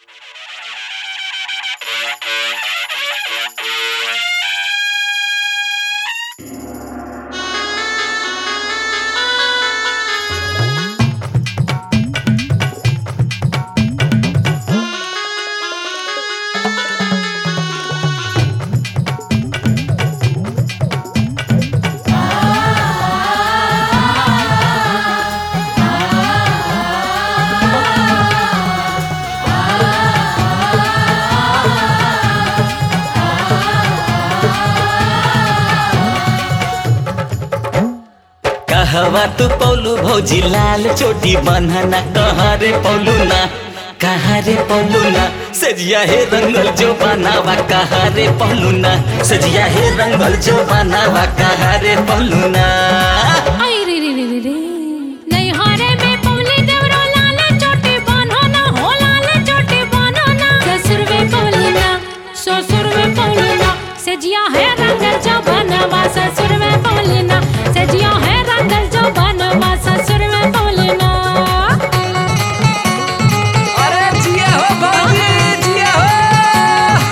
कहवा तू पौलू भौजी लाल चोटी बन्हना कहाँ रे पौलू ना कहाँ रे पौलू ना सजिया हे रंगल जो बनावा कहाँ रे पौलू ना सजिया हे रंगल जो बनावा कहाँ रे पौलू ना आई रे रे रे रे रे नैहरे में पौली देवरो लाल चोटी बान्हो ना हो लाल चोटी बान्हो ना ससुर में पौली ना ससुर में पौली ना सजिया है रंगल जो बनवा ससुर में पौली ना सजिया है रंगल जो बनवा ससुर में पौली ना अरे जिया हो बाबी जिया हो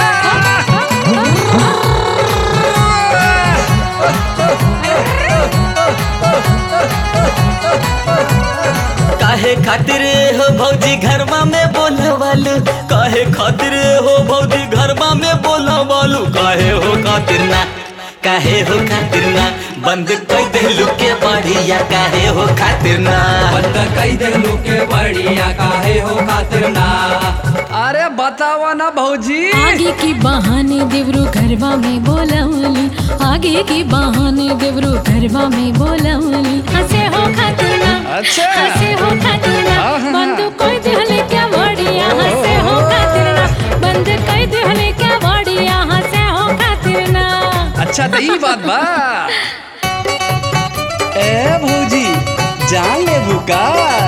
काहे खातिर हो भौजी घरवा में बोलवालू काहे खातिर हो भौजी घरवा में बोलवालू काहे हो खातिर ना काहे हो खातिर ना बंद कर देलू के बढ़िया काहे हो खातिर ना बंद कई दे के बढ़िया काहे हो खातिर ना अरे बतावा ना भौजी आगे की बहाने देवरू घरवा में बोलवली आगे की बहाने देवरू घरवा में बोलवली हंसे हो खतना अच्छा। हंसे हो खतना आहा। बंद कोई दिहले क्या बढ़िया हंसे हो खतना बंद कोई दिहले क्या बढ़िया हंसे हो खतना अच्छा तो ई बात बा ए भौजी जान ले बुका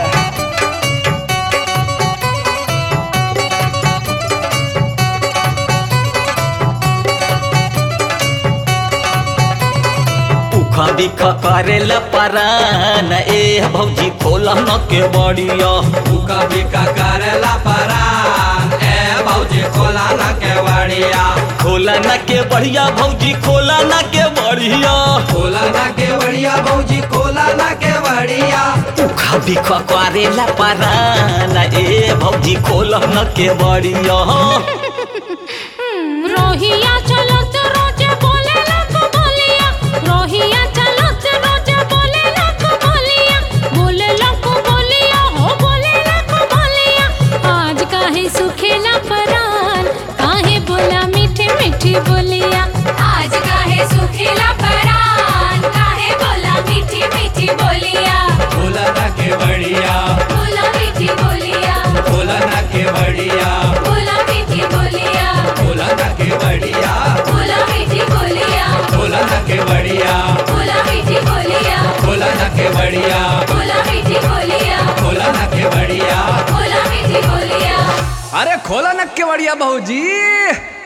उखा बिखा करेला परान ए भौजी खोला न के बढ़िया बुका बिका करेला परान ए भौजी खोला ना के बढ़िया खोला न के बढ़िया भौजी खोला न के बढ़िया खोला ना के बढ़िया भौजी खोला ना के बढ़िया उखा बिखा करेला परान ए भौजी खोला न के बढ़िया रोहिया चलो तो रोजे बोले लख बोलिया रोहिया चलो तो रोजे बोले लख बोलिया बोले लख बोलिया हो बोले लख बोलिया आज काहे सुखेला परान काहे बोला मीठे मीठी बोलिया आज काहे सुखेला परान काहे बोला मीठी मीठी बोलिया खोला ना के बढ़िया बोला मीठी बोलिया खोला ना के बढ़िया बोला मीठी बोलिया खोला ना के बढ़िया बोला मीठी बोलिया खोला ना के बढ़िया बोला मीठी बोलिया खोला ना के बढ़िया बोला मीठी बोलिया खोला ना के बढ़िया बोला मीठी बोलिया अरे खोला ना के बढ़िया भौजी